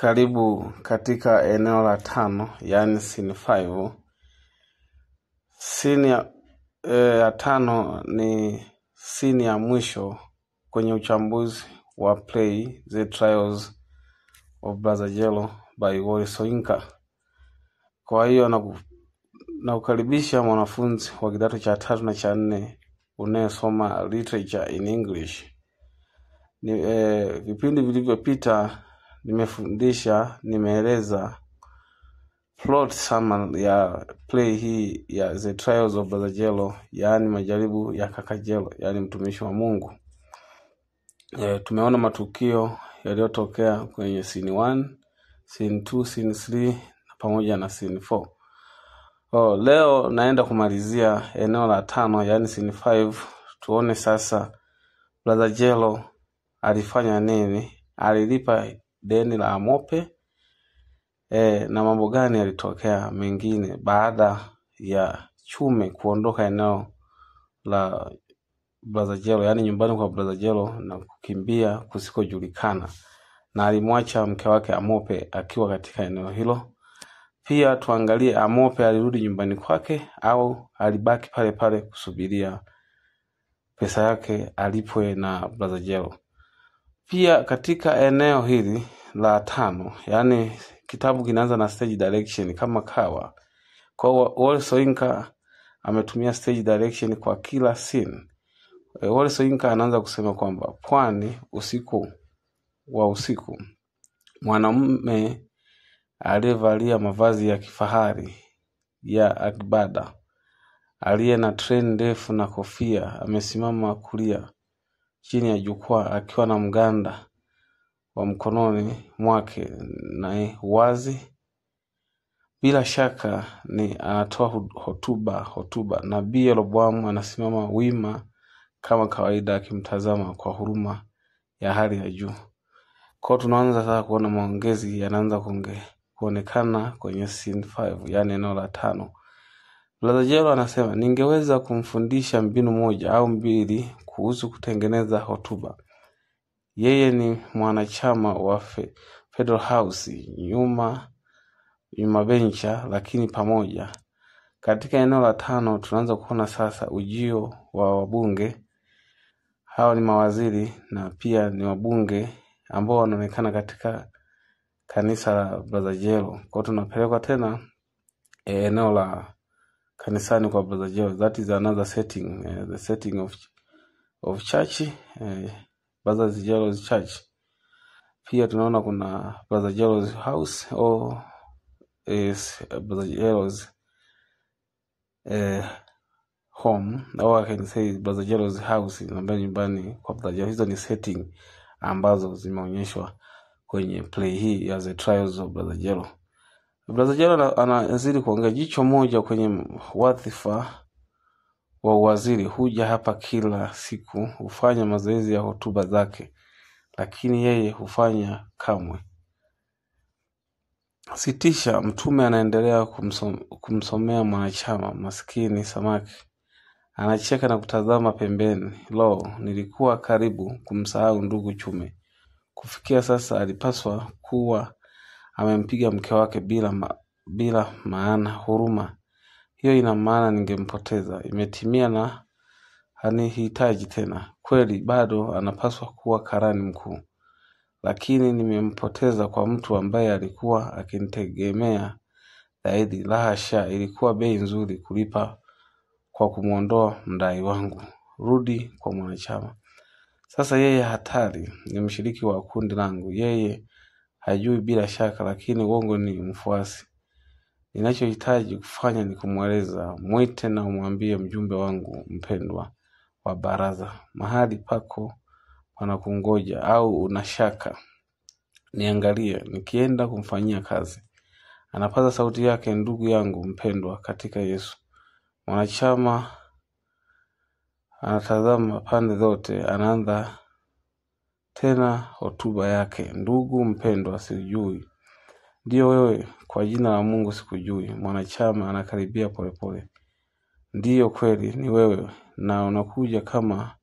Karibu katika eneo la tano, yaani scene 5. Scene ya, eh, ya tano ni scene ya mwisho kwenye uchambuzi wa play The Trials of Brother Jello by Wole Soyinka. Kwa hiyo naku- nakukaribisha mwanafunzi wa kidato cha tatu na cha nne unayesoma literature in English. Ni, eh, vipindi vilivyopita nimefundisha, nimeeleza plot summary ya play hii ya The Trials of Brother Jello, yaani majaribu ya kaka Jello, yaani mtumishi wa Mungu. E, tumeona matukio yaliyotokea kwenye scene 1, scene 2, scene 3 pamoja na scene 4. Oh, leo naenda kumalizia eneo la tano, yaani scene 5. Tuone sasa Brother Jello alifanya nini, alilipa deni la Amope e, na mambo gani yalitokea mengine baada ya Chume kuondoka eneo la Brother Jello, yaani nyumbani kwa Brother Jello na kukimbia kusikojulikana, na alimwacha mke wake Amope akiwa katika eneo hilo. Pia tuangalie Amope alirudi nyumbani kwake au alibaki pale pale kusubiria pesa yake alipwe na Brother Jello. Pia katika eneo hili la tano, yaani kitabu kinaanza na stage direction kama kawa. Kwa hiyo Wole Soyinka ametumia stage direction kwa kila scene. E, Wole Soyinka anaanza kusema kwamba pwani, usiku wa usiku, mwanamume aliyevalia mavazi ya kifahari ya agbada aliye na treni ndefu na kofia amesimama kulia chini ya jukwaa akiwa na mganda wa mkononi mwake na wazi. Bila shaka ni anatoa hu- hotuba hotuba. Nabii Yeroboamu anasimama wima kama kawaida akimtazama kwa huruma ya hali ya juu. Kwao tunaanza sasa kuona maongezi yanaanza kuonge, kuonekana kwenye scene 5, yaani eneo la tano. Brother Jello anasema ningeweza kumfundisha mbinu moja au mbili kuhusu kutengeneza hotuba. Yeye ni mwanachama wa Fe- Federal House nyuma nyuma bencha, lakini pamoja. Katika eneo la tano tunaanza kuona sasa ujio wa wabunge. Hawa ni mawaziri na pia ni wabunge ambao wanaonekana katika kanisa la Brother Jello. Kwa hiyo tunapelekwa tena eh, eneo la kanisani kwa Brother Jello. That is another setting, eh, the setting of of church, eh, Brother Jello's church. Pia tunaona kuna Brother Jello's house or is Brother Jello's eh, home au I can say Brother Jello's house ambayo nyumbani kwa Brother Jello. Hizo ni setting ambazo zimeonyeshwa kwenye play hii ya The Trials of Brother Jello. Brother Jello ana- anazidi kuongea. Jicho moja kwenye wadhifa wa uwaziri huja hapa kila siku, hufanya mazoezi ya hotuba zake, lakini yeye hufanya kamwe. Sitisha, mtume anaendelea kumsom, kumsomea mwanachama maskini samaki. Anacheka na kutazama pembeni. Lo, nilikuwa karibu kumsahau ndugu Chume. Kufikia sasa alipaswa kuwa amempiga mke wake bila ma, bila maana huruma. Hiyo ina maana ningempoteza. Imetimia na hanihitaji tena. Kweli bado anapaswa kuwa karani mkuu, lakini nimempoteza kwa mtu ambaye alikuwa akinitegemea zaidi. La hasha, ilikuwa bei nzuri kulipa kwa kumwondoa mdai wangu. Rudi kwa mwanachama. Sasa yeye hatari, ni mshiriki wa kundi langu. Yeye hajui bila shaka, lakini uongo ni mfuasi. Ninachohitaji kufanya ni kumweleza, mwite na umwambie mjumbe wangu mpendwa wa baraza, mahali pako panakungoja, au una shaka niangalie nikienda kumfanyia kazi. Anapaza sauti yake, ndugu yangu mpendwa katika Yesu. Mwanachama anatazama pande zote, anaanza tena hotuba yake. Ndugu mpendwa, sijui ndiyo wewe, kwa jina la Mungu sikujui. Mwanachama anakaribia polepole. Ndiyo kweli ni wewe, na unakuja kama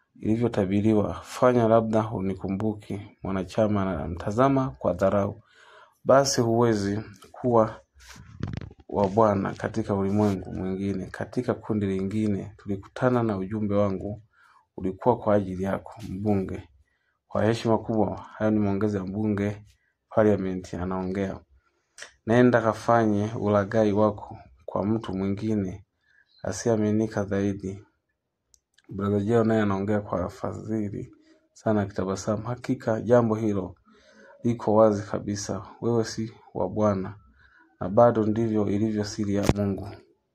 ilivyotabiriwa. Fanya labda hunikumbuki. Mwanachama anamtazama kwa dharau. basi huwezi kuwa wa Bwana katika ulimwengu mwingine. Katika kundi lingine tulikutana na ujumbe wangu ulikuwa kwa ajili yako, mbunge. Kwa heshima kubwa, hayo ni maongezi ya mbunge parliament anaongea. Nenda kafanye ulaghai wako kwa mtu mwingine asiyeaminika zaidi. Brother Jeo naye anaongea kwa fadhili sana akitabasamu. Hakika jambo hilo liko wazi kabisa, wewe si wa Bwana na bado ndivyo ilivyo siri ya Mungu.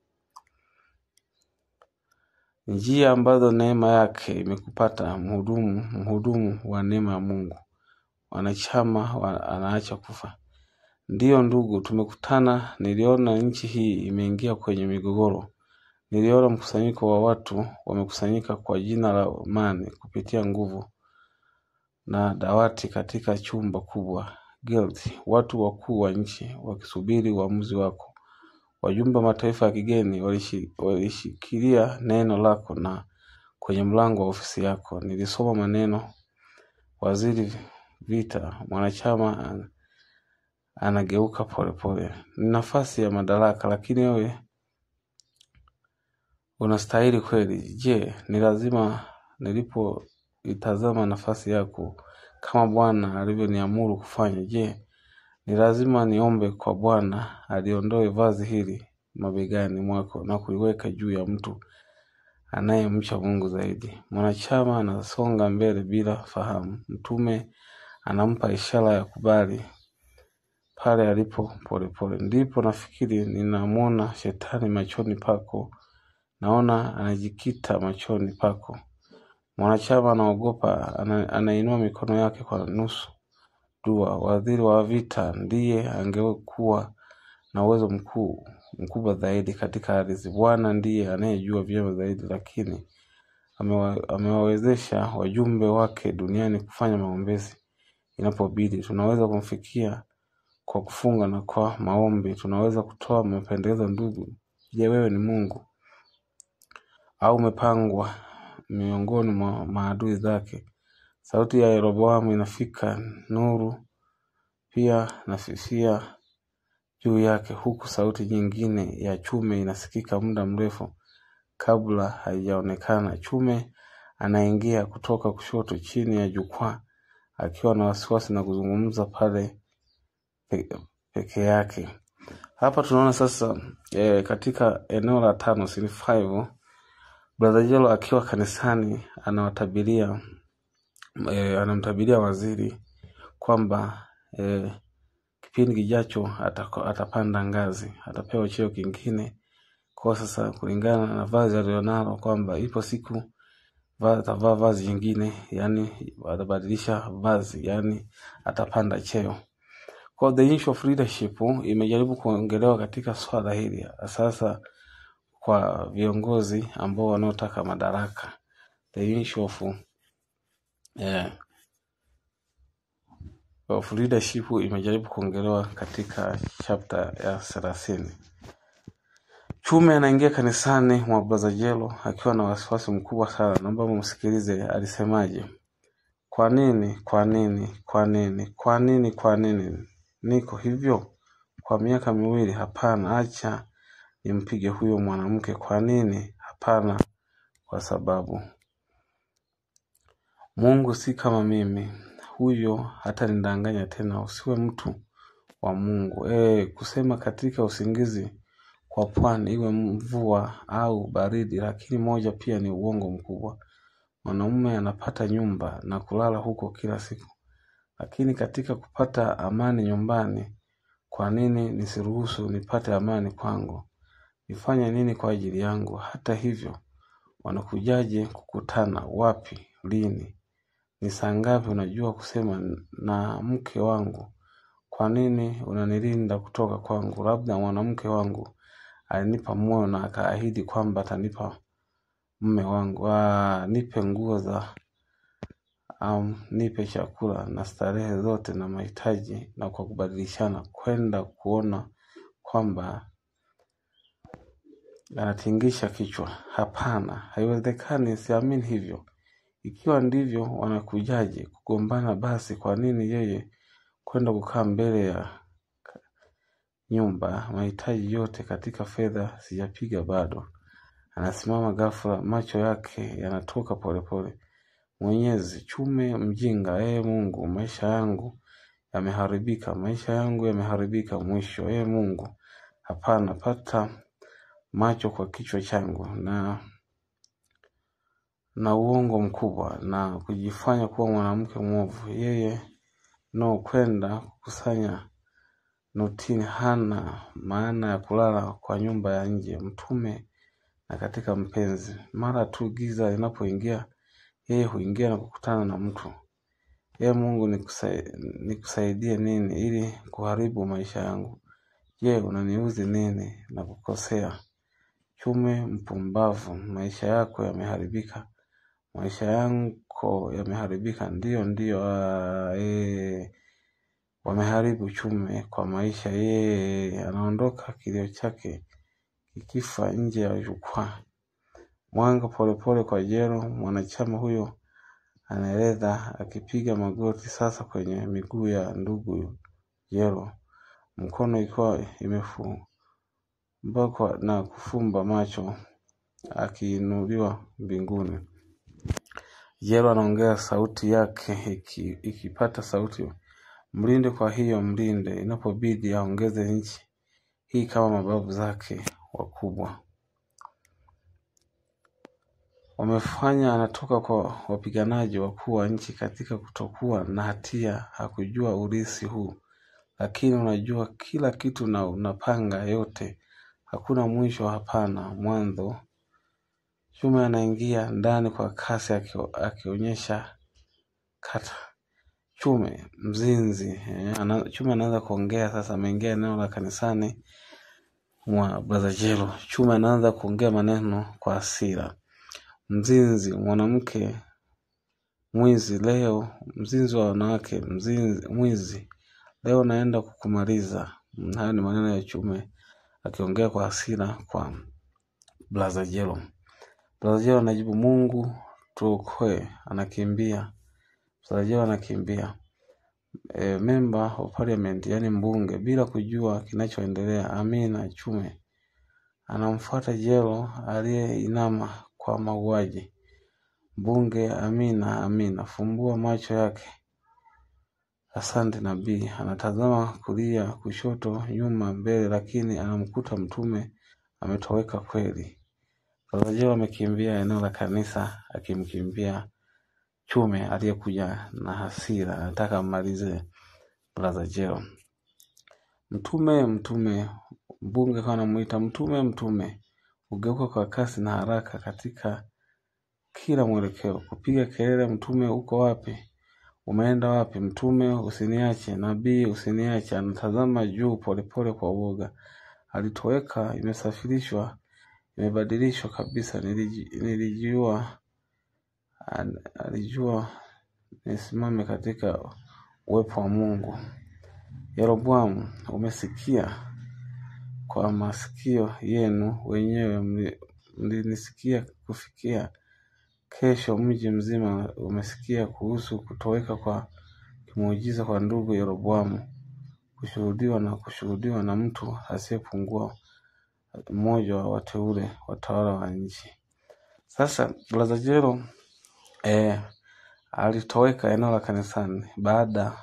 Njia ambazo neema yake imekupata mhudumu, mhudumu wa neema ya Mungu, wanachama wa, anaacha kufa. Ndiyo ndugu, tumekutana. Niliona nchi hii imeingia kwenye migogoro. Niliona mkusanyiko wa watu wamekusanyika kwa jina la amani kupitia nguvu na dawati katika chumba kubwa guild, watu wakuu wa nchi wakisubiri uamuzi wako. Wajumbe wa mataifa ya kigeni walishi- walishikilia neno lako na kwenye mlango wa ofisi yako nilisoma maneno waziri vita mwanachama an- anageuka polepole. Ni nafasi ya madaraka, lakini wewe unastahili kweli. Je, ni lazima nilipoitazama nafasi yako kama Bwana alivyoniamuru kufanya? Je, ni lazima niombe kwa Bwana aliondoe vazi hili mabegani mwako na kuliweka juu ya mtu anayemcha Mungu zaidi? Mwanachama anasonga mbele bila fahamu. Mtume anampa ishara ya kubali pale alipo polepole. Ndipo nafikiri ninamwona shetani machoni pako, naona anajikita machoni pako. Mwanachama anaogopa, ana, anainua mikono yake kwa nusu dua. Waziri wa vita ndiye angekuwa na uwezo mkuu mkubwa zaidi katika ardhi. Bwana ndiye anayejua vyema zaidi, lakini amewa, amewawezesha wajumbe wake duniani kufanya maombezi inapobidi. Tunaweza kumfikia kwa kufunga na kwa maombi. Tunaweza kutoa mapendekezo. Ndugu, je, wewe ni Mungu au umepangwa miongoni mwa maadui zake? Sauti ya Yeroboamu inafika, nuru pia nafifia juu yake, huku sauti nyingine ya chume inasikika muda mrefu kabla haijaonekana. Chume anaingia kutoka kushoto chini ya jukwaa akiwa na wasiwasi na kuzungumza pale pe, peke yake. Hapa tunaona sasa e, katika eneo la tano scene five, Brother Jelo akiwa kanisani anawatabiria e, anamtabiria waziri kwamba e, kipindi kijacho atako- atapanda ngazi, atapewa cheo kingine. Kwa sasa kulingana na vazi alilonalo kwamba ipo siku va- atavaa vazi jingine, yani atabadilisha vazi, yani atapanda cheo. Kwa the issue of leadership imejaribu kuongelewa katika swala hili sasa kwa viongozi ambao wanaotaka madaraka. The issue of eh, of leadership imejaribu kuongelewa katika chapter ya thelathini. Chume anaingia kanisani mwa Brother Jelo akiwa na wasiwasi mkubwa sana. Naomba mumsikilize alisemaje. Kwa nini? Kwa nini? Kwa nini? Kwa nini? Kwa nini niko hivyo kwa miaka miwili? Hapana, acha nimpige huyo mwanamke. Kwa nini? Hapana, kwa sababu Mungu si kama mimi. Huyo hata nidanganya tena, usiwe mtu wa Mungu. E, kusema katika usingizi kwa pwani, iwe mvua au baridi, lakini moja pia ni uongo mkubwa. Mwanaume anapata nyumba na kulala huko kila siku, lakini katika kupata amani nyumbani, kwa nini nisiruhusu nipate amani kwangu? Nifanye nini kwa ajili yangu? Hata hivyo, wanakujaje kukutana? Wapi? Lini? Ni saa ngapi? Unajua kusema na mke wangu. Kwa nini unanilinda kutoka kwangu? Labda mwanamke wangu alinipa moyo na akaahidi kwamba atanipa mume wangu. Ah, nipe nguo za um, nipe chakula na starehe zote na mahitaji, na kwa kubadilishana kwenda kuona kwamba anatingisha kichwa. Hapana, haiwezekani, siamini hivyo. Ikiwa ndivyo, wanakujaje kugombana? Basi kwa nini yeye kwenda kukaa mbele ya nyumba, mahitaji yote katika fedha sijapiga bado. Anasimama ghafla, macho yake yanatoka polepole. Mwenyezi, chume mjinga, ee Mungu, maisha yangu yameharibika, maisha yangu yameharibika mwisho, ee Mungu. Hapana, pata macho kwa kichwa changu na na uongo mkubwa na kujifanya kuwa mwanamke mwovu. Yeye no kwenda kukusanya notini hana maana ya kulala kwa nyumba ya nje, mtume na katika mpenzi. Mara tu giza linapoingia, yeye huingia na kukutana na mtu. Ee Mungu, nikusai- nikusaidie nini ili kuharibu maisha yangu? Je, unaniuzi nini na kukosea? Chume mpumbavu, maisha yako yameharibika. Maisha yako yameharibika. Ndiyo, ndiyo. ah, eh, wameharibu chume kwa maisha. Yeye anaondoka, kilio chake kikifa nje ya jukwaa. Mwanga polepole kwa jero, mwanachama huyo anaeleza akipiga magoti sasa kwenye miguu ya ndugu Jero, mkono ikiwa imefumbakwa na kufumba macho akiinuliwa mbinguni. Jero anaongea, sauti yake iki, ikipata sauti, mlinde. Kwa hiyo mlinde, inapobidi aongeze nchi hii kama mababu zake wakubwa wamefanya. Anatoka kwa wapiganaji wakuu wa nchi katika kutokuwa na hatia. Hakujua urisi huu, lakini unajua kila kitu na unapanga yote. Hakuna mwisho, hapana mwanzo. Chume anaingia ndani kwa kasi akio- akionyesha kata Chume mzinzi eh, ana, Chume anaanza kuongea sasa. Ameingia eneo la kanisani mwa Brother Jelo. Chume anaanza kuongea maneno kwa hasira. Mzinzi, mwanamke mwizi leo, mzinzi wa wanawake, mzinzi, mwizi leo naenda kukumaliza. Mm, Hayo ni maneno ya Chume akiongea kwa hasira kwa Brother Jelo. Brother Jelo anajibu, Mungu tuokoe. Anakimbia Brother Jelo anakimbia e, member of parliament, yani mbunge, bila kujua kinachoendelea. Amina Chume anamfuata Jelo aliyeinama kwa mauaji. Mbunge Amina, Amina, fumbua macho yake. Asante nabii. Anatazama kulia, kushoto, nyuma, mbele, lakini anamkuta mtume ametoweka kweli. Brother Jelo amekimbia eneo la kanisa akimkimbia Chume aliyekuja na hasira, anataka ammalize Brother Jelo. Mtume, mtume, mbunge akawa anamuita mtume, mtume, hugeuka kwa kasi na haraka katika kila mwelekeo, kupiga kelele, mtume, uko wapi? Umeenda wapi? Mtume, usiniache. Nabii, usiniache. Anatazama juu polepole kwa uoga. Alitoweka, imesafirishwa, imebadilishwa kabisa. Niliji- Nilijua, al- alijua nisimame katika uwepo wa Mungu. Yeroboamu, umesikia kwa masikio yenu wenyewe, mli- mlinisikia kufikia. Kesho mji mzima umesikia kuhusu kutoweka kwa kimuujiza kwa ndugu Yeroboamu, kushuhudiwa na kushuhudiwa na mtu asiyepungua mmoja wa wateule watawala wa nchi. Sasa Brother Jero eh, alitoweka eneo la kanisani baada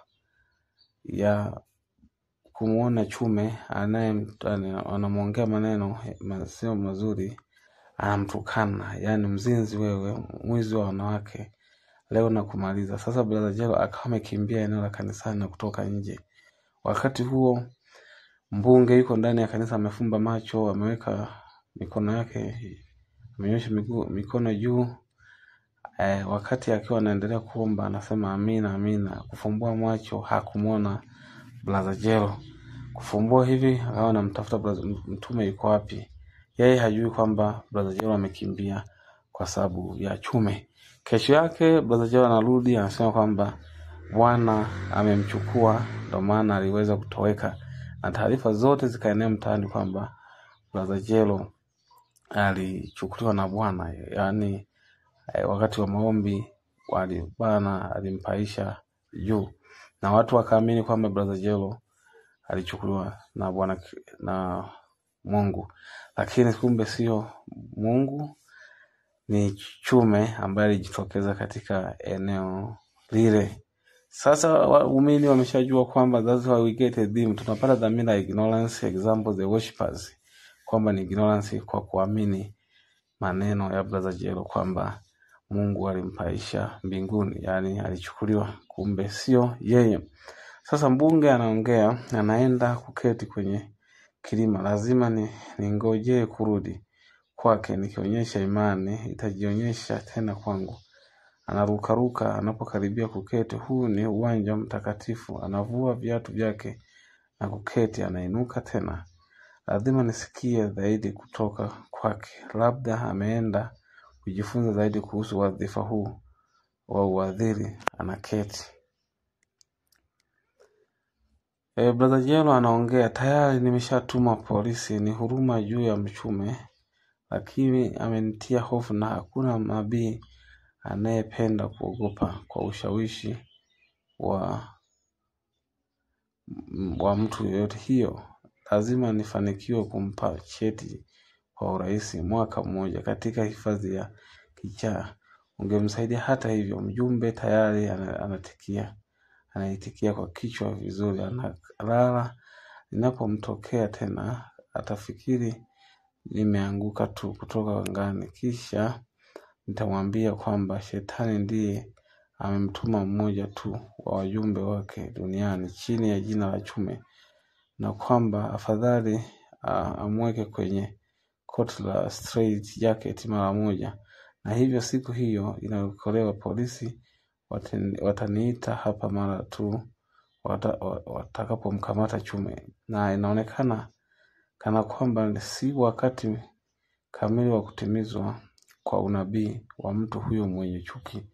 ya kumwona Chume anaye anamwongea maneno sio mazuri, anamtukana, yaani mzinzi wewe, mwizi wa wanawake, leo na kumaliza. Sasa Brother Jelo akawa amekimbia eneo la kanisani na kutoka nje. Wakati huo mbunge yuko ndani ya kanisa, amefumba macho, ameweka mikono yake, amenyosha miguu mikono juu eh, wakati akiwa anaendelea kuomba anasema amina, amina. Kufumbua macho hakumwona Brother Jelo. Kufumbua hivi akawa anamtafuta brother- mtume yuko wapi. Yeye hajui kwamba Brother Jelo amekimbia kwa sababu ya Chume. Kesho yake Brother Jelo anarudi anasema kwamba Bwana amemchukua, ndo maana aliweza kutoweka, na taarifa zote zikaenea mtaani kwamba Brother Jelo alichukuliwa na Bwana, yaani eh, wakati wa maombi wali Bwana alimpaisha juu, na watu wakaamini kwamba Brother Jelo alichukuliwa na Bwana na Mungu, lakini kumbe sio Mungu, ni chume ambaye alijitokeza katika eneo lile. Sasa waumini wameshajua kwamba that's why we get a theme. Tunapata dhamira ya ignorance, example the worshippers, kwamba ni ignorance kwa kuamini maneno ya Brother Jelo kwamba Mungu alimpaisha mbinguni, yaani alichukuliwa, kumbe sio yeye. Sasa mbunge anaongea, anaenda kuketi kwenye kilima, lazima ni ningojee kurudi kwake, nikionyesha imani itajionyesha tena kwangu. Anarukaruka anapokaribia kuketi. Huu ni uwanja mtakatifu. Anavua viatu vyake na kuketi, anainuka tena. Lazima nisikie zaidi kutoka kwake, labda ameenda kujifunza zaidi kuhusu wadhifa huu wa uadhiri. Anaketi. E, Brother Jelo anaongea, tayari nimeshatuma polisi, ni huruma juu ya mchume, lakini amenitia hofu na hakuna nabii anayependa kuogopa kwa ushawishi wa wa mtu yoyote. Hiyo lazima nifanikiwe kumpa cheti kwa urahisi mwaka mmoja katika hifadhi ya kichaa ungemsaidia. Hata hivyo, mjumbe tayari ana- anatikia anaitikia kwa kichwa vizuri, analala. Ninapomtokea tena atafikiri nimeanguka tu kutoka angani, kisha nitamwambia kwamba shetani ndiye amemtuma mmoja tu wa wajumbe wake duniani chini ya jina la Chume, na kwamba afadhali ah, amweke kwenye koti la straight jacket mara moja. Na hivyo siku hiyo inayokolewa, polisi watani- wataniita hapa mara tu wata- wa- watakapomkamata Chume, na inaonekana kana kwamba si wakati kamili wa kutimizwa kwa unabii wa mtu huyo mwenye chuki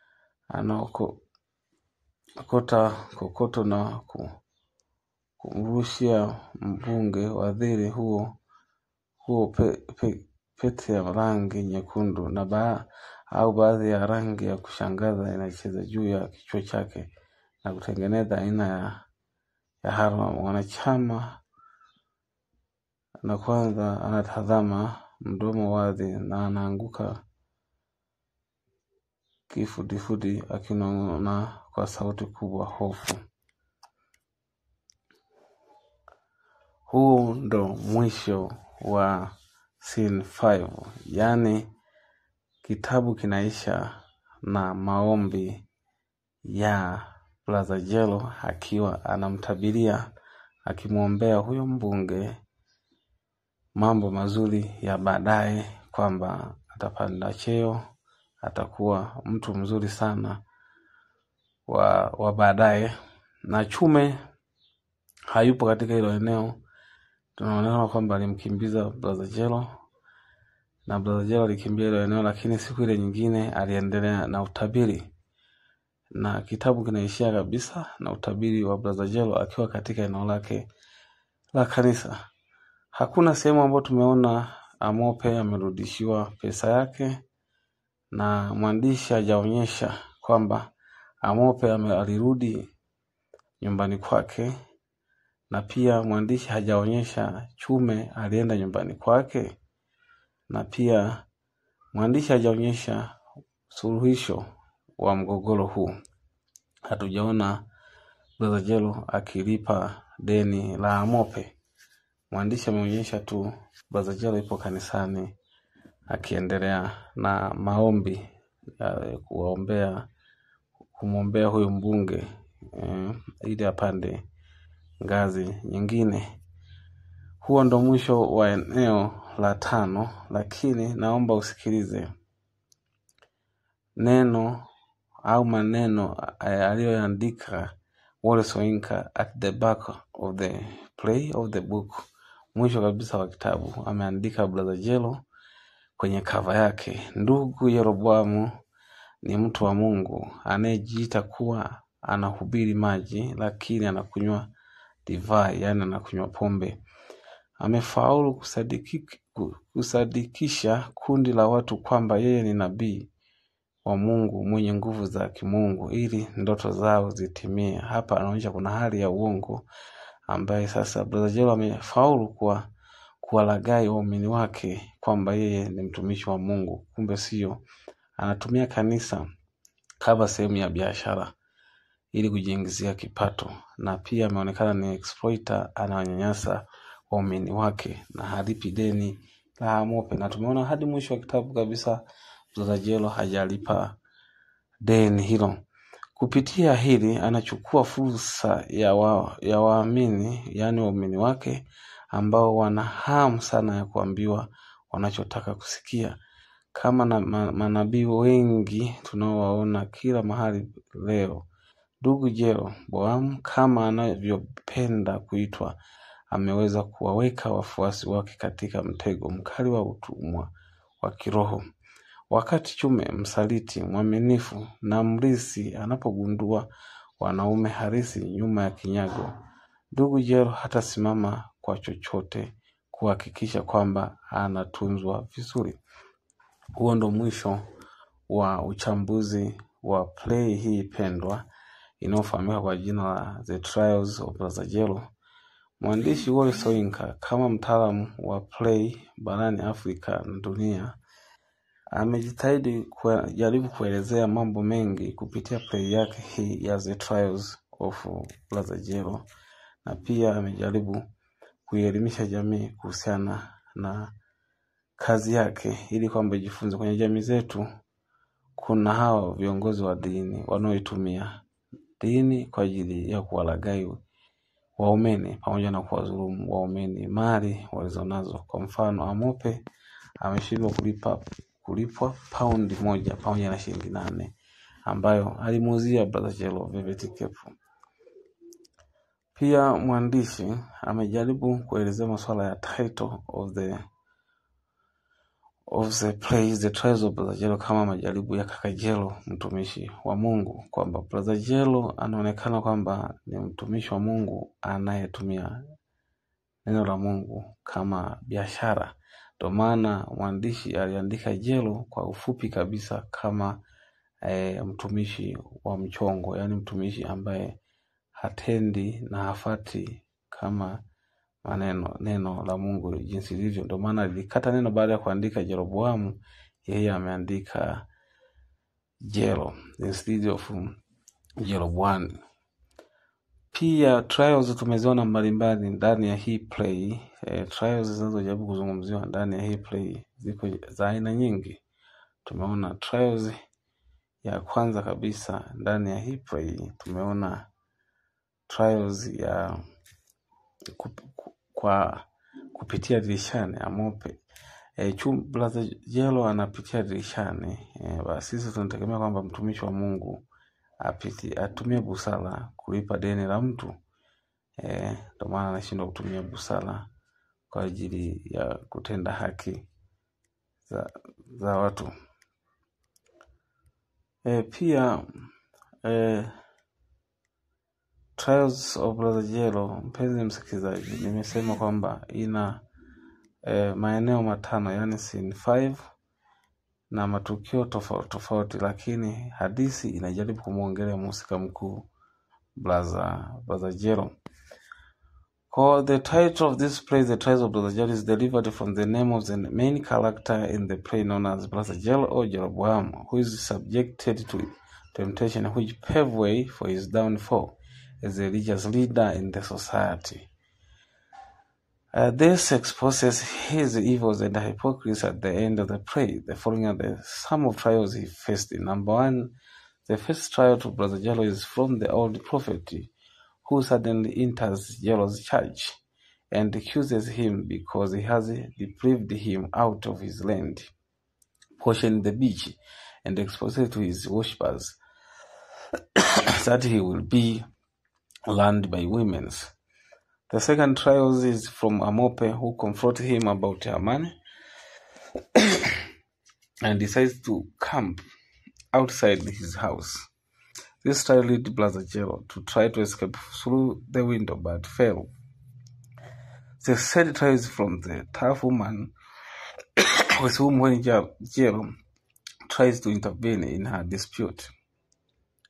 anaokota kokoto na ku- kumrushia mbunge wadhiri huo huo pe, pe, pete ya rangi nyekundu na ba, au baadhi ya rangi ya kushangaza inacheza juu ya kichwa chake na kutengeneza aina ya, ya harma. Mwanachama na kwanza anatazama mdomo wazi na anaanguka kifudifudi akinong'ona kwa sauti kubwa, hofu. Huu ndo mwisho wa scene 5, yaani kitabu kinaisha na maombi ya Brother Jelo akiwa anamtabiria akimwombea huyo mbunge mambo mazuri ya baadaye, kwamba atapanda cheo, atakuwa mtu mzuri sana wa, wa baadaye. Na Chume hayupo katika hilo eneo, tunaonekana kwamba alimkimbiza Brother Jelo na Brother Jelo alikimbia hilo eneo, lakini siku ile nyingine aliendelea na utabiri na kitabu kinaishia kabisa na utabiri wa Brother Jelo akiwa katika eneo lake la kanisa. Hakuna sehemu ambayo tumeona Amope amerudishiwa pesa yake, na mwandishi hajaonyesha kwamba Amope ame- alirudi nyumbani kwake, na pia mwandishi hajaonyesha Chume alienda nyumbani kwake, na pia mwandishi hajaonyesha suluhisho wa mgogoro huu. Hatujaona Brother Jelo akilipa deni la Amope. Mwandishi ameonyesha tu Brother Jelo ipo kanisani akiendelea na maombi ya kuwaombea kumwombea huyu mbunge eh, ili apande ngazi nyingine. Huo ndo mwisho wa eneo la tano, lakini naomba usikilize neno au maneno eh, aliyoandika Wole Soyinka at the back of the play of the book, mwisho kabisa wa kitabu ameandika Brother Jelo kwenye kava yake, ndugu Yeroboamu ni mtu wa Mungu anayejiita kuwa anahubiri maji, lakini anakunywa divai, yaani anakunywa pombe. Amefaulu kusadiki, ku- kusadikisha kundi la watu kwamba yeye ni nabii wa Mungu mwenye nguvu za kimungu ili ndoto zao zitimie. Hapa anaonyesha kuna hali ya uongo ambaye sasa Brother Jelo amefaulu kuwa kuwalaghai waumini wake kwamba yeye ni mtumishi wa Mungu, kumbe sio. Anatumia kanisa kama sehemu ya biashara ili kujiingizia kipato, na pia ameonekana ni exploiter, anawanyanyasa waumini wake na halipi deni la Amope, na tumeona hadi mwisho wa kitabu kabisa Brother Jelo hajalipa deni hilo. Kupitia hili anachukua fursa ya wa, ya waamini yaani waumini wake ambao wana hamu sana ya kuambiwa wanachotaka kusikia, kama na ma, manabii wengi tunaowaona kila mahali leo. Ndugu Jelo Boamu, kama anavyopenda kuitwa, ameweza kuwaweka wafuasi wake katika mtego mkali wa utumwa wa kiroho. Wakati Chume msaliti mwaminifu na mrisi anapogundua wanaume harisi nyuma ya kinyago, ndugu Jelo hatasimama kwa chochote kuhakikisha kwamba anatunzwa vizuri. Huo ndo mwisho wa uchambuzi wa play hii pendwa inayofahamika kwa jina la The Trials of Brother Jelo. Mwandishi Wole Soyinka kama mtaalamu wa play barani Afrika na dunia amejitahidi kujaribu kuelezea mambo mengi kupitia play yake hii ya The Trials of Brother Jelo, na pia amejaribu kuielimisha jamii kuhusiana na kazi yake ili kwamba ijifunze. Kwenye jamii zetu kuna hao viongozi wa dini wanaoitumia dini kwa ajili ya kuwalaghai waumini pamoja na kuwadhulumu waumini mali walizonazo. Kwa mfano, Amope ameshindwa kulipa kulipwa paundi moja pamoja na shilingi nane ambayo alimuuzia Brother Jelo Velvet Cape. Pia mwandishi amejaribu kuelezea masuala ya title of the of the plays The Trials of Brother Jelo kama majaribu ya kaka Jelo mtumishi wa Mungu, kwamba Brother Jelo anaonekana kwamba ni mtumishi wa Mungu anayetumia neno la Mungu kama biashara. Ndio maana mwandishi aliandika Jelo kwa ufupi kabisa kama e, mtumishi wa mchongo, yaani mtumishi ambaye hatendi na hafati kama maneno neno la Mungu jinsi lilivyo. Ndio maana lilikata neno baada ya kuandika Jeroboamu, yeye ameandika Jelo instead of Jeroboam. Pia trials tumeziona mbalimbali ndani ya hii play. E, trials zinazojaribu kuzungumziwa ndani ya hii play ziko za aina nyingi. Tumeona trials ya kwanza kabisa ndani ya hii play, tumeona trials ya kup, kwa kupitia dirishani Amope. E, chum, Brother Jelo anapitia dirishani. E, basi sisi tunategemea kwamba mtumishi wa Mungu apiti, atumie busara kulipa deni la mtu. Eh, ndio maana anashindwa kutumia busara kwa ajili ya kutenda haki za, za watu. E, pia e, Trials of Brother Jelo, mpenzi msikilizaji, nimesema kwamba ina e, maeneo matano yani scene 5 na matukio tofauti tofauti, lakini hadithi inajaribu kumwongelea mhusika mkuu Brother Brother Jelo. For the title of this play, The Trials of Brother Jelo, is delivered from the name of the main character in the play known as Brother Jelo or Jeroboam, who is subjected to temptation which pave way for his downfall as a religious leader in the society. Uh, this exposes his evils and hypocrisy at the end of the play. The following are the sum of trials he faced. Number one, the first trial to Brother Jello is from the old prophet who suddenly enters Jello's church and accuses him because he has deprived him out of his land, portioned the beach, and exposed it to his worshippers that he will be learned by women. The second trial is from Amope, who confronts him about her money and decides to camp outside his house. This trial led Brother Jero to try to escape through the window but failed. The third trial is from the tough woman with whom when Jero tries to intervene in her dispute.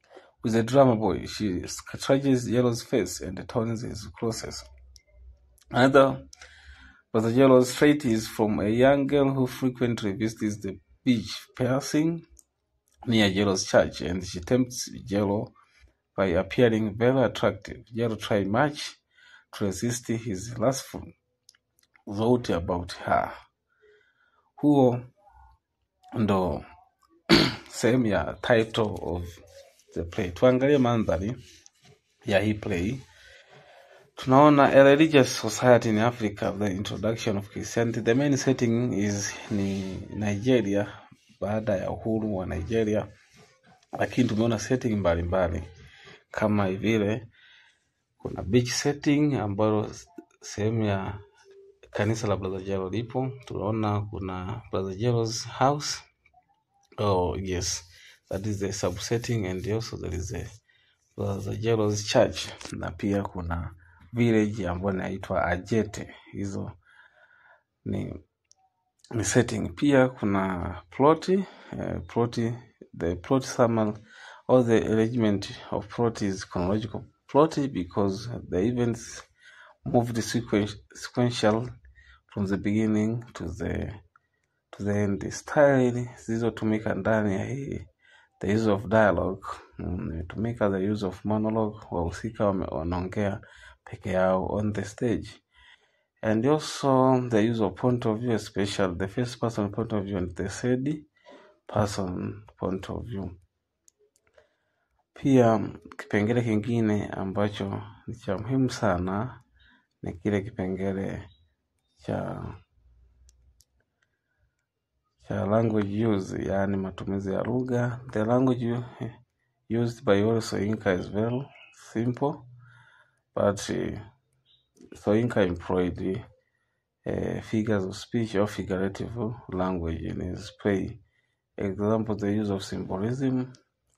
With a drama boy, she scratches Yellow's face and turns his clothes. Another Brother Yellow's trait is from a young girl who frequently visits the beach piercing near Yellow's church, and she tempts Yellow by appearing very attractive. Yellow tries much to resist his lustful thought about her. Huo ndo sehemu ya title of the play. Tuangalie mandhari ya hii play. Tunaona a religious society in Africa, the introduction of Christianity. The main setting is ni Nigeria, baada ya uhuru wa Nigeria, lakini tumeona setting mbalimbali kama vile kuna beach setting ambayo sehemu ya kanisa la Brother Jelo lipo. Tunaona kuna Brother Jelo's house. Oh yes, that is the subsetting and also there is a Brother Jelo's church, na pia kuna village ambayo inaitwa Ajete. Hizo ni ni setting. Pia kuna ploti eh, ploti the plot summary or the arrangement of plot is chronological plot because the events moved sequen- sequential from the beginning to the to the end. Style zilizotumika ndani ya hii the use of dialogue mm, imetumika the use of monologue, wahusika wame- wanaongea peke yao on the stage and also the use of point of view especially the first person point of view and the third person point of view. Pia kipengele kingine ambacho ni cha muhimu sana ni kile kipengele cha cha language use, yaani matumizi ya lugha. The language u- used by all Soyinka is very simple but uh, Soyinka employed uh, figures of speech or figurative language in his play. Example, the use of symbolism.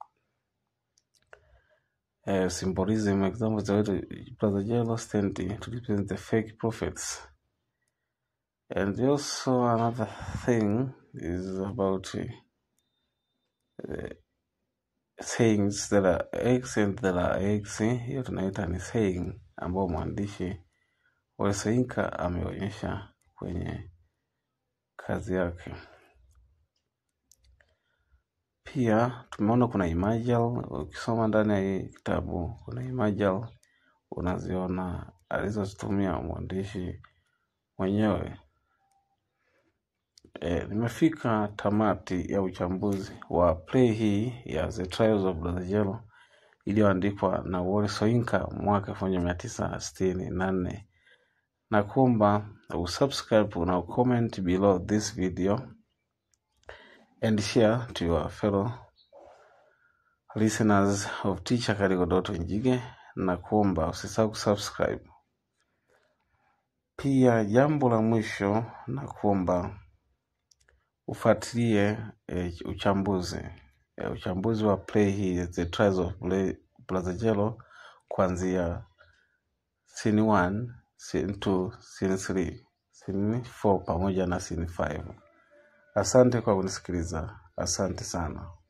Uh, symbolism, example, the way the Brother Jello stand to represent the fake prophets. And also another thing is about uh, sayings that are accent that are x hiyo tunaita ni saying ambao mwandishi wa Soyinka ameonyesha kwenye kazi yake. Pia tumeona kuna imajal, ukisoma ndani ya hii kitabu kuna imajal unaziona alizozitumia mwandishi mwenyewe. E, nimefika tamati ya uchambuzi wa play hii ya The Trials of Brother Jello iliyoandikwa na Wole Soyinka mwaka elfu moja mia tisa sitini na nne na kuomba usubscribe na ucomment below this video and share to your fellow listeners of Teacher Karigo Doto Njige na kuomba usisahau kusubscribe. Pia jambo la mwisho na kuomba ufuatilie e, uchambuzi e, uchambuzi wa play hii The Trials of Bla- Brother Jello kuanzia scene 1, scene 2, scene 3, scene 4 pamoja na scene 5. Asante kwa kunisikiliza. Asante sana.